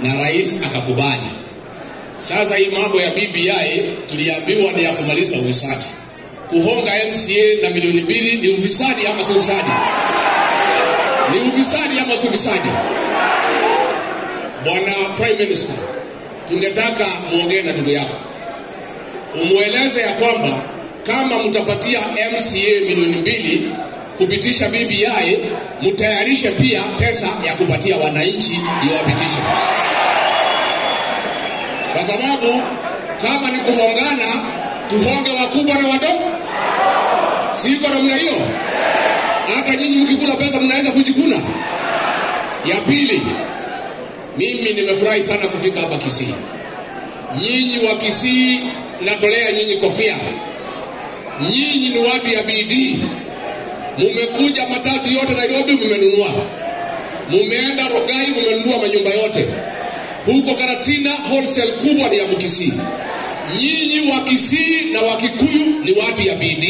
na rais akakubali. Sasa hii mambo ya BBI tuliambiwa ni ya kumaliza ufisadi. Kuhonga MCA na milioni mbili ni ufisadi ama si ufisadi? Ni ufisadi ama si ufisadi? Bwana Prime Minister, tungetaka muongee na ndugu yako, umweleze ya kwamba kama mtapatia MCA milioni mbili kupitisha BBI, mtayarishe pia pesa ya kupatia wananchi ndio wapitishe, kwa sababu kama ni kuhongana, tuhonge wakubwa na wadogo, siko namna hiyo. Hata nyinyi mkikula pesa mnaweza kujikuna. Ya pili, mimi nimefurahi sana kufika hapa Kisii. Nyinyi wa Kisii, natolea nyinyi kofia. Nyinyi ni watu ya bidii, mumekuja matatu yote Nairobi mumenunua, mumeenda Rogai mumenunua manyumba yote huko Karatina, wholesale kubwa ni ya Mkisii. Nyinyi wa Kisii na wa Kikuyu ni watu ya bidii.